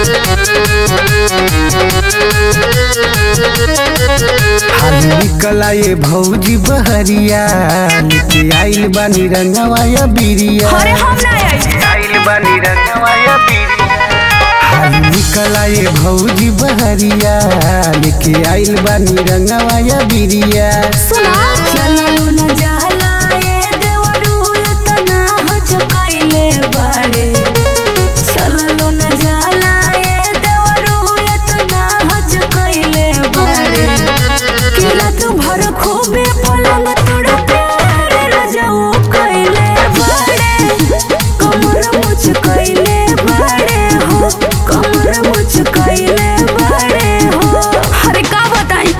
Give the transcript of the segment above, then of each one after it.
हाल निकला ये भौजी बहरिया लेके आइल बानी रंगवा या बिरिया अरे हम ना आई आइल बानी रंगवा या बिरिया हाल निकला ये भौजी बहरिया लेके आइल बानी रंगवा या बिरिया सुना चलो न जाला ए देवरू तना हो चुकाइले बाड़े चलो न जाला ए देवरू तना हो चुकाइले बाड़े किला तू भर खूबे पलंग तोड़ प्यार रजाऊ कइले बाड़े कमर मुझ कइले बाड़े हो कमर मुझ कइले बाड़े हो अरे का बताई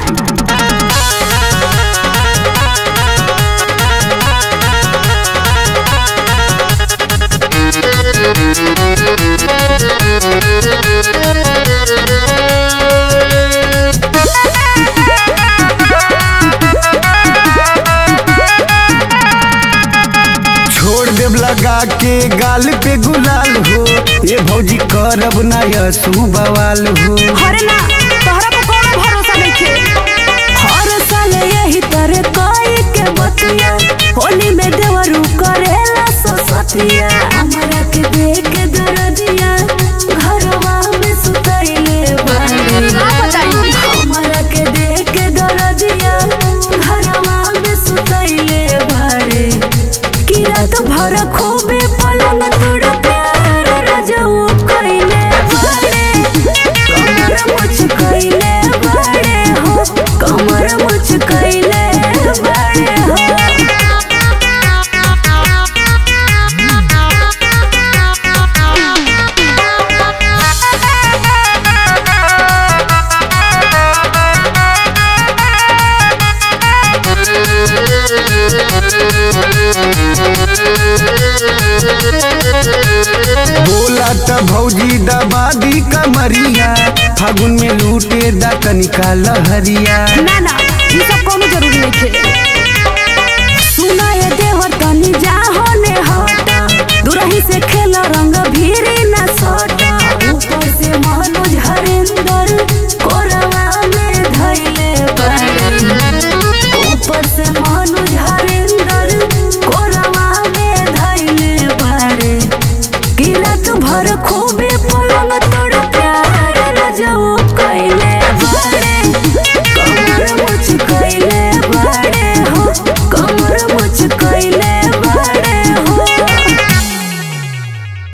छोड़ देव लगा के गाल पे गुलाल हो ये भौजी करब ना यसू बवाल हो हरे ना तोहरा पे कोनो भरोसा नइखे हर साल यही तरह कोई के बतिया होली में देवरू करेला ससतिया हमरा के देख के दरदिया घरवा में सुतइले बाड़ी हमरा के देख के दरदिया घरवा में सुतइले बाड़ी कि रात भर खूबे पलंग तोड़ प्यार रजऊ कइले बाड़े कमर मुझ कइले बाड़े हो कमर मुझ कइले बाड़े हो बोला त भौजी दबादी कमरिया फागुन में लूटे दा कनिका लहरिया ना ना ये सब कोनो जरूरी नहीं थे सुना ये देवर तनी जा होने हटा दुरही से खेला रंग भीरी न सोटा ऊपर से मनोज हरिंदर कोरवा में धइले बाड़े ऊपर से मनोज हरिंदर कोरवा में धइले बाड़े गिरत भर खूबे पलंग